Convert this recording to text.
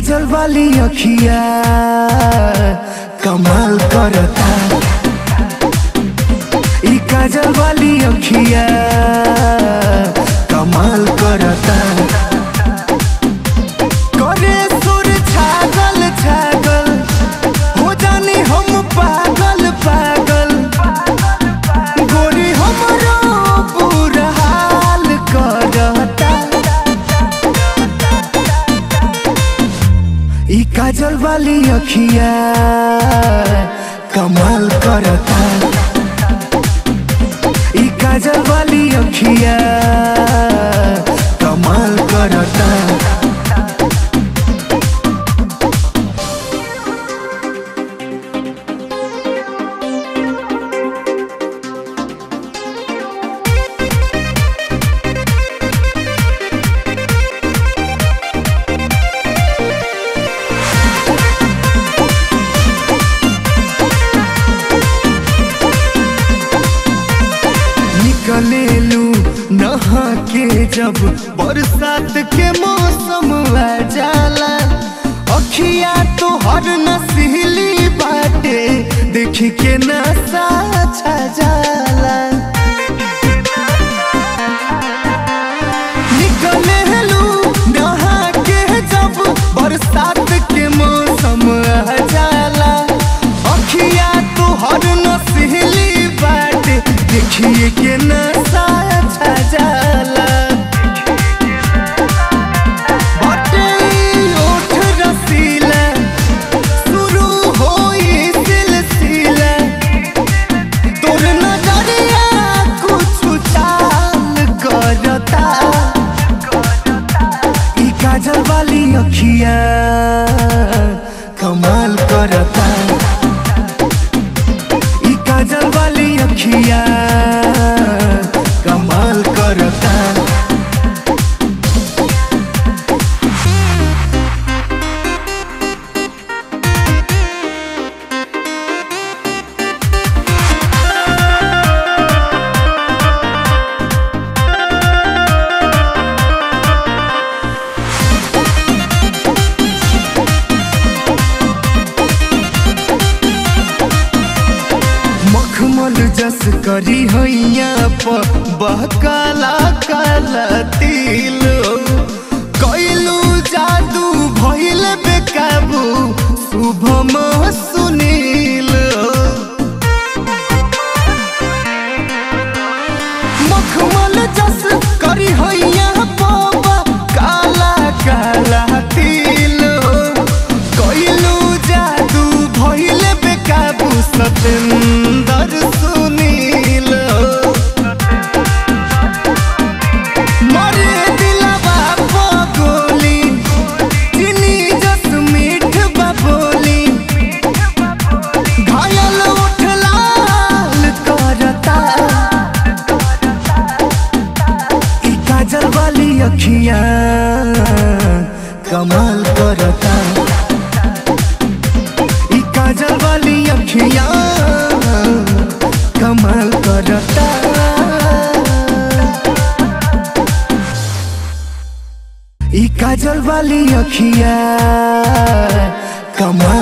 काजल वाली अखिया कमाल करता ई काजल वाली अखिया कमाल करता करे सुर छागल छागल हो जानी हम पागल पागल गोरी हमरो बुरा हाल करता ई काजल वाली अखिया कमाल करता ई काजल वाली अखिया कमाल करता निकलेलू नहा के जब बरसात के मौसम आ जाला अखिया तो हर नसीली बाटे देख के नशा छा जाला निकलेलू नहा के जब बरसात के मौसम आ जाला अखिया तो हर नसीली बाटे देखिए के नशा छा जाला बाटे ओठ रसीला शुरू होई सिलसिला तोर नजरिया कुछ चाल करता ई काजल वाली अखिया कमाल करता ई काजल वाली अखिया कमाल करता मखमल जस करी हैया पर बहकाला काला तिल कैलू जादू भइल बेकाबू शुभम सुनील मखमल जस करी हैया पर काला काला तिल कैलू जादू भइल बेकाबू सतेंदर सुनील मरे दिलवा पगोली चिनी जस मीठ बबोली घायल उठ लाल करता ई काजल वाली अखियां कमाल करता ई काजल वाली अखियां कमाल करता ई काजल वाली अखियां कमाल